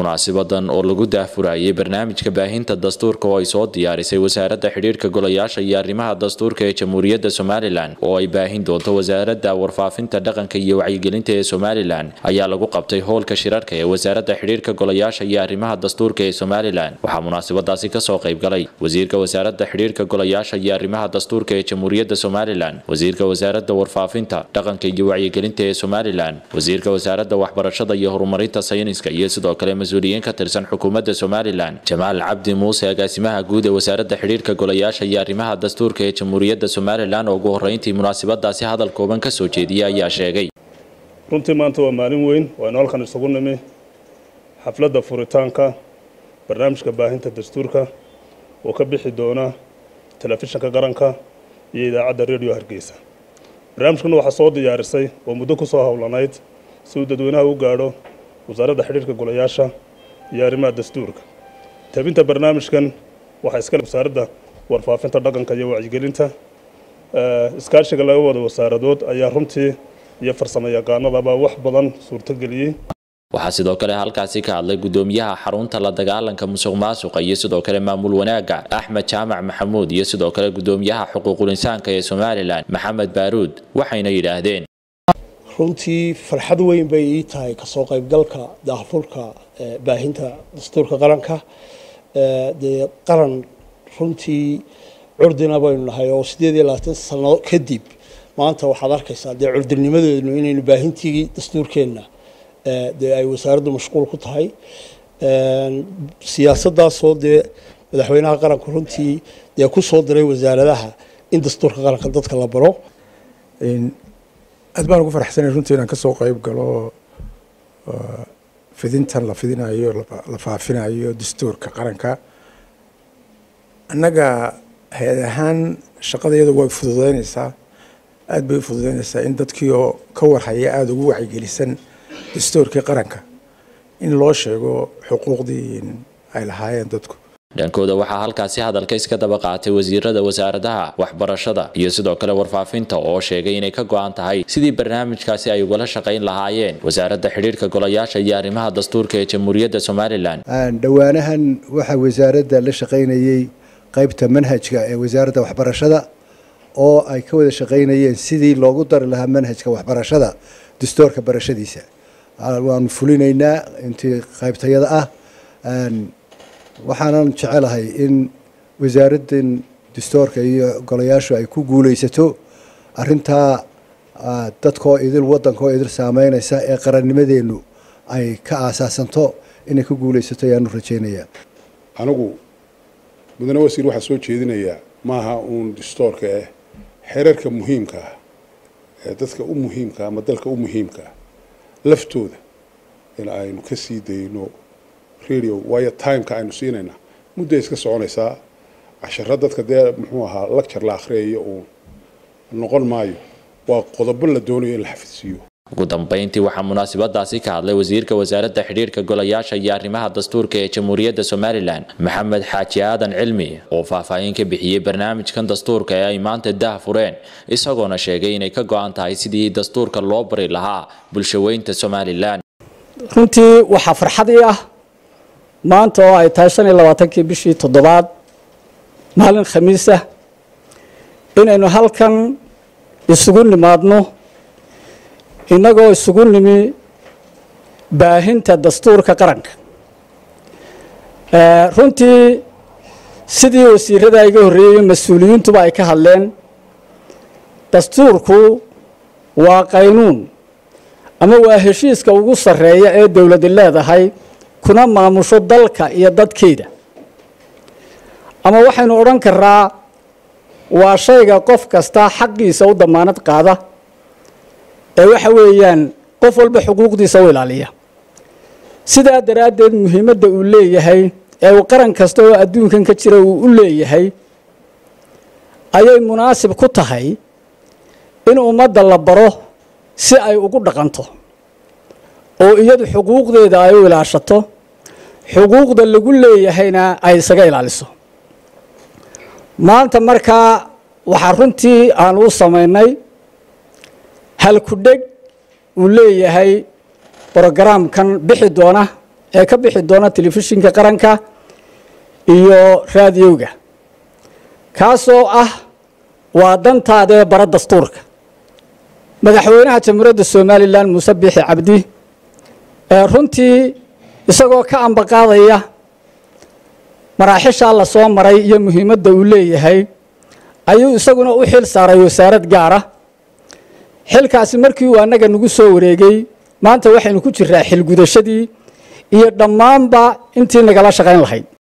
munaasibadan oo lagu daahfurayay barnaamijka baahinta dastuurka oo ay soo diyaarisay wasaaradda xidhiirka golayaasha iyo arrimaha dastuurka ee jamhuuriyadda somalilan oo ay baahin doonto wasaaradda warfaafinta dhaqanka iyo wacyigelinta ee somalilan ayaa lagu qabtay hoolka shirarka ee wasaaradda xidhiirka golayaasha iyo arrimaha dastuurka ee somalilan waxaa munaasabadaasi kasoo qaybgalay wasiirka wasaaradda xidhiirka golayaasha iyo arrimaha dastuurka ee jamhuuriyadda somalilan wasiirka wasaaradda warfaafinta dhaqanka iyo wacyigelinta ee somalilan wasiirka wasaaradda waxbarashada iyo horumarinta sayniska iyo sidoo kale mas-uuliyiin ka tirsan xukuumadda somalilan jamaal cabdi muuse agaasimaha guud ee wasaaradda xidhiirka golayaasha iyo arrimaha dastuurka ee jamhuuriyadda somalilan oo ugu horreyntii munaasabadaasi hadal kooban ka soo jeediyay ayaa sheegay runtii maanta waa maalin weyn waaynu halkan isugu nimi xafladda furitaanka barnaamijka baahinta dastuurka oo ka bixi doona telefishinka qaranka iyo idaacadda radio hargeysa barnaamijkan waxaa soo diyaarisay oo muddo ku soo howlanayd si uu dadweynaha u gaadho wasaaradda xidhiirka golayaasha iyo arrimaha dastuurka tabinta barnaamijkan waxaa iskale wasaaradda warfaafinta dhaqanka iyo wacyigelinta iskaashiga laga wada wasaaradood ayaa runtii iyo farsamo yaqaanadaba wax badan suurtogeliyey waxaa sidoo kale halkaasi ka hadlay gudoomiyaha xarunta la dagaalanka musuq maasuqa iyo sidoo kale maamul wanaaga axmed jaamac maxamuud iyo sidoo kale gudoomiyaha xuquuqul insaanka ee somalilan maxamed baaruud waxayna yidhaahdeen runtii farxad weyn bay ii tahay kasoo qaybgalka daahfurka baahinta dastuurka qaranka dee qaran runtii curdina baynu nahay oo sideed iyo labaatan sano kadib maanta waxaad arkaysaa dee curdinimadeednu inaynu baahintii dastuurkeenna dee ay wasaaraddu mashquul ku tahay siyaasaddaasoo dee madaxweynaha qaranku runtii dee ku soo diray wasaaradaha in dastuurka qaranka dadka la baro aad baan ugu faraxsanay runtii inaan kasoo qayb galo fidintan la fidinayo la faafinayo dastuurka qaranka annaga hay-ad ahaan shaqada iyadu way fududeynaysaa aad bay u fududeynaysaa in dadkii oo ka warhaya aada ugu wacyigelisan dastuurkii qaranka in loo sheego xuquuqdii ay lahaayeen dadku dhankooda waxaa halkaasi hadalka iska daba qaatay wasiirada wasaaradaha waxbarashada iyo sidoo kale warfaafinta oo sheegay inay ka go-an tahay sidii barnaamijkaasi ay ugala shaqayn lahaayeen wasaaradda xidhiirka golayaasha iyo arrimaha dastuurka ee jamhuuriyadda somalilan dhowaanahan waxaa wasaaradda la shaqaynayey qaybta manhajka ee wasaaradda waxbarashada oo ay ka wada shaqaynayeen sidii loogu dari lahaa manhajka waxbarashada dastuurka barashadiisa waanu fulinaynaa intii qaybtayada ah waxaanan jecelahay in wasaaraddan dastuurka iyo golayaashu ay ku guulaysato arintaa dadkoo idil waddankoo idil saameynaysa ee qarannimadeennu ay ka aasaasanto inay ku guulaysato ayaanu rajaynayaa anigu mudane wasiir waxaa soo jeedinayaa maaha uun dastuurka eh xeerarka muhiimka ah ee dadka u muhiimka ama dalka u muhiimka ah laftooda in aynu ka sii dayno radio waayo timeka aynu siinayna mudday iska soconaysaa casharo dadka dee muxuu ahaa lacture la akhriyayo uun noqon maayo waa qodobo la doonayo in la xafidsiiyo ugu dambeyntii waxaa munaasabadaasi ka hadlay wasiirka wasaaradda xidhiirka golayaasha iyo arrimaha dastuurka ee jamhuuriyadda somalilan maxamed xaaji aadan cilmi oo faahfaahin ka bixiyey barnaamijkan dastuurka ee ay maanta daah fureen isagoona sheegay inay ka go-an tahay sidii dastuurka loo bari lahaa bulshaweynta somalilan runtii waxaa farxadii ah maanta oo ay tahay shan iyo labaatankii bishii toddobaad maalin khamiis ah inaynu halkan isugu nimaadno innagoo isugu nimi baahinta dastuurka qaranka runtii sidii wasiirada iga horreeyey mas-uuliyiintuba ay ka hadleen dastuurku waa qaynuun ama waa heshiiska ugu sarreeya ee dowladi leedahay kuna maamusho dalka iyo dadkeeda ama waxaynu odhan karaa waa shayga qof kasta xaqiisa u damaanad qaada ee waxa weeyaan qof walba xuquuqdiisa u ilaaliya sidaa daraaddeed muhiimadda uu leeyahay ee uu qaran kasta oo adduunkan ka jira uu u leeyahay ayay munaasib ku tahay in ummadda la baro si ay ugu dhaqanto oo iyadu xuquuqdeeda ay u ilaashato xuquuqda lagu leeyahayna ay isaga ilaaliso maanta markaa waxaa runtii aan u samaynay halku dheg uu leeyahay brogaraamkan bixi doona ee ka bixi doona telefishinka qaranka iyo raadiyowga kaasoo ah waa dantaada ee bara dastuurka madaxweynaha jamhuuriyadda somalilan muuse biixi cabdi ee runtii isagoo ka ambaqaadaya maraaxishaa la soo maray iyo muhiimadda uu leeyahay ayuu isaguna u xil saaray wasaarad gaara xilkaasi markii uu annaga nagu soo wareegay maanta waxaynu ku jiraa xilgudashadii iyo dhammaanba intii nagala shaqayn lahayd